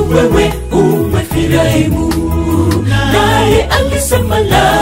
wewe umefirahimu naye alisema la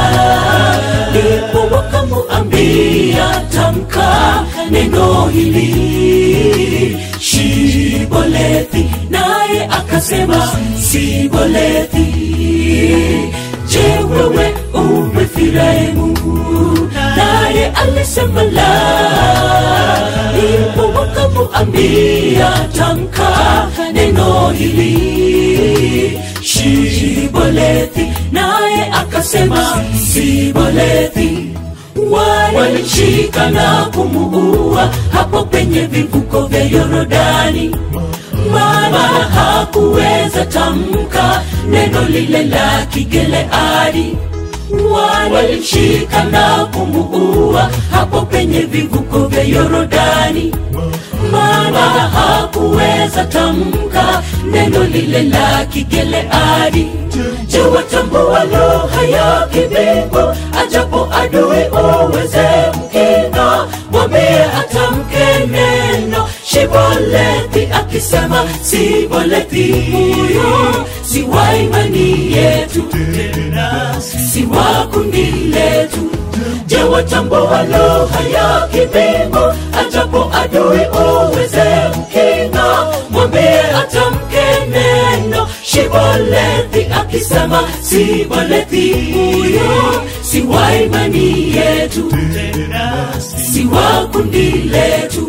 ndipo wakamuambia tamka neno hili shibolethi naye akasema sibolethi je wewe umefirahimu naye alisema la ndipo wakamuambia tamka neno hili shibolethi naye akasema sibolethi walimshika na kumuua hapo penye vivuko vya yorodani maana hakuweza tamka neno lile la kigeleadi walimshika na kumuua hapo penye vivuko vya yorodani maana hakuweza tamka neno lile la kigeleadi je watambua lugha ya kibingu ajapo adui uweze mkinga mwambie atamke neno shibolethi akisema sibolethi huyo si wa imani yetu si wa kundi letu je watambua lugha ya kibingu ajapo adui uweze mkinga mwambie atamke neno shibolethi akisema sibolethi huyo si wa imani yetu si wa kundi letu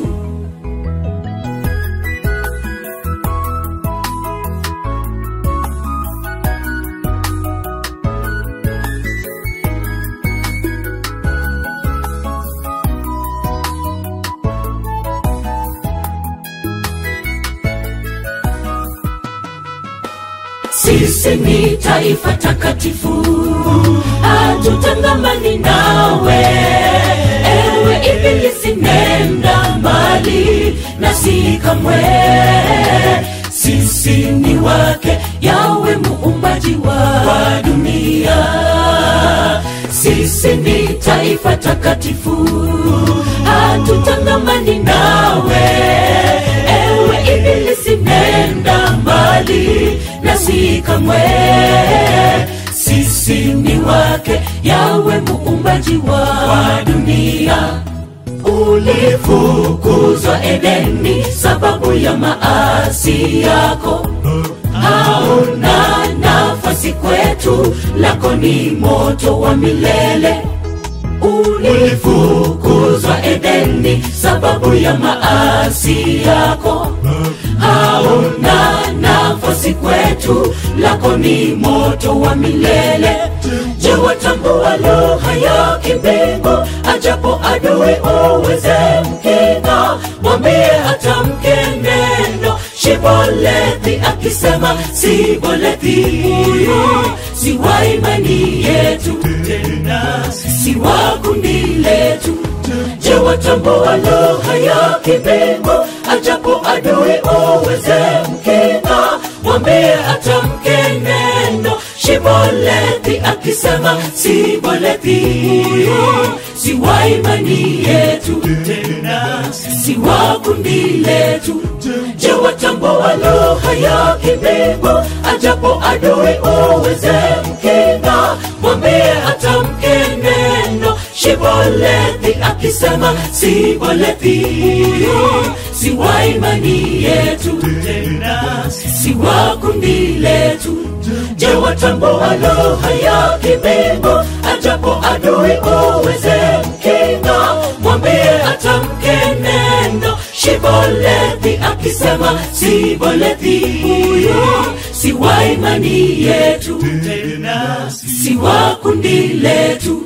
sisi ni taifa takatifu hatutangamani nawe ewe ibilisi nenda mbali na si kamwe sisi ni wake yawe muumbaji wa, wa dunia sisi ni taifa takatifu hatutangamani nawe ewe ibilisi nenda mbali na si kamwe sisi ni wake yawe muumbaji wa, wa dunia ulifukuzwa edeni sababu ya maasi yako hauna nafasi kwetu lako ni moto wa milele ulifukuzwa edeni sababu ya maasi yako hauna nafasi kwetu lako ni moto wa milele je watambua lugha ya kibingu ajapo adui uweze mkinga mwambie atamke neno shibolethi akisema sibolethi huyo si wa imani yetu si wa kundi letu je watambua lugha ya kibingu ajapo adui uweze mkinga mwambie atamke neno shibolethi akisema sibolethi huyo si wa imani yetu si wa kundi letu je watambua lugha ya kibingu ajapo adui uweze mkinga mwambie atamke neno shibolethi akisema sibolethi huyo si wa imani yetu si wa kundi letu je watambua lugha ya kibingu ajapo adui uweze mkinga mwambie atamke neno shibolethi akisema sibolethi huyo si wa imani yetu si wa kundi letu